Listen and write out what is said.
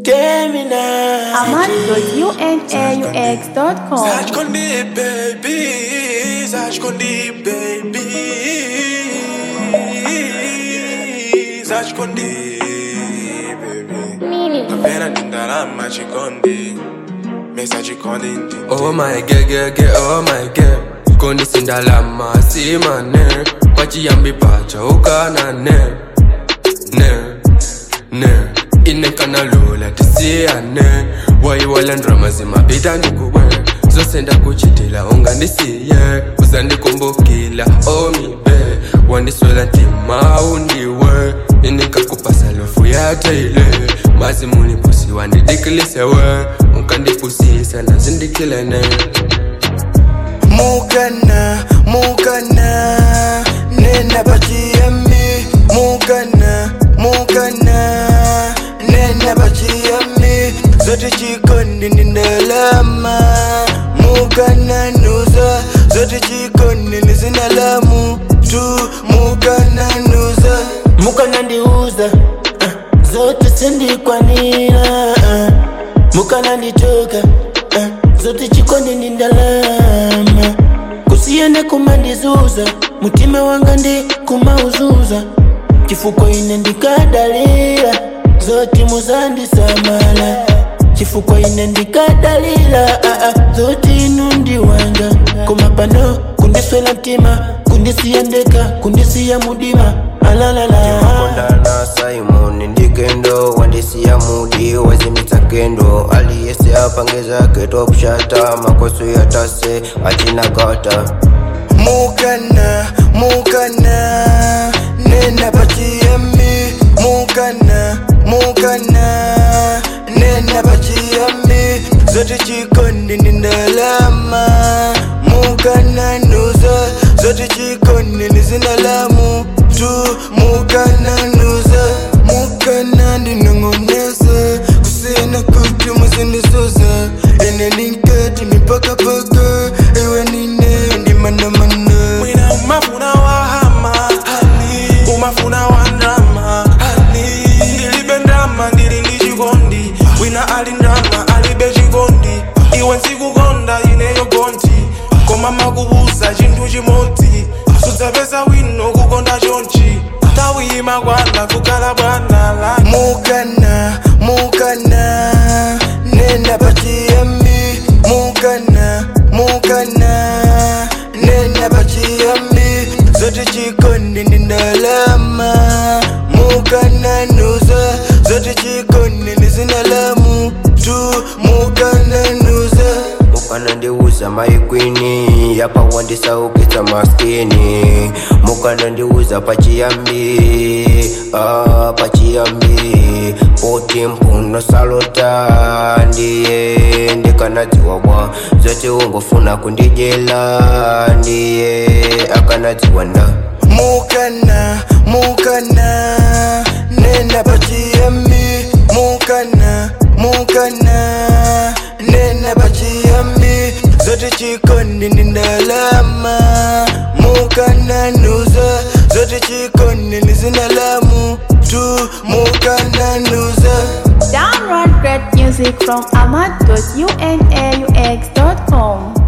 Gemini. Ahmad.unaux.com. Saj kondi baby, saj kondi baby, saj kondi baby. Kapena ndindalama chikondi, mesa chikondi ndi. Oh my girl, girl, girl, oh my girl Kondi sindalama simane Pachiyambi pacha ukana ne Ne, ne Inekana lula tisiyane Wayiwala ndrama zimabida ndikuwe zosenda kuchitila ungandisiye uzandikumbukila omibe wandiswela ntima undiwe inikakupasa lofu yateile mazimunipusi wandidikilisewe ukandipusisa nazindikilene Mukana, mukana, nena pachiyambi. Mukana, mukana, nena pachiyambi. Zote chikondi ndi ndalama. Mukana nuza, zote chikondi ndi zinalamu tu. Mukana nuza, mukana ndiuza, uh, zote sindikwanira. Uh, mukana nditoka, uh, zote chikondi ndi ndalama. kusiyene kumandizuza mutima wanga ndi kumauzuza chifuko ine ndikadalira zoti muzandisamala chifuko ine ndikadalira ah, ah, zoti inu ndi wanga koma pano kundiswela mtima kundisiya ndeka kundisiya mudima alalala kondana simon ndikendo wandisiya mudi wezimitagendo aliyese apangeza ketopshata makoso yatase achinagata mukana mukana nena pachiyambi mukana mukana nena pachiyambi zote chikondi ndi ndalama mukana nuza zote chikondi ndi zinalamu tu mukana nuza mukana ndinong'oneza kusiyana kuti muzindizuza ene ndinkati mipakapaka iwe nine ndimandamanda mwina umafuna wahama hani umafuna wandrama hani ndilibe ndrama ndili ndi chikondi wina ali ndrama alibe chikondi iwe nsikukonda ineyo gonti koma makubusa chinthu chimodzi sudzapeza wino kukonda chonchi tawima kwana kukhala bwana la mukana mukana nena pachiyambi mukana mukana nena pachiyambi zote chikondi ndi ndalama mukana nuza zote chikondi ndi zinalamu tu mukana nuza mukana ndiuza maikwini yapa wandisaukitsa maskini mukana ndiuza pachiyambi ah, pachiyambi poti mpuno salota ndiye ndikanadziwa bwa zote ungofuna kundijela ndiye akanadziwa nda mukana mukana nena pachiyambi mukana mukana nena pachiyambi zote chikondi ndi ndalama mukana nuza zote chikondi ndi zinalamu tu mukana nuza Download great music from Ahmad.unaux.com.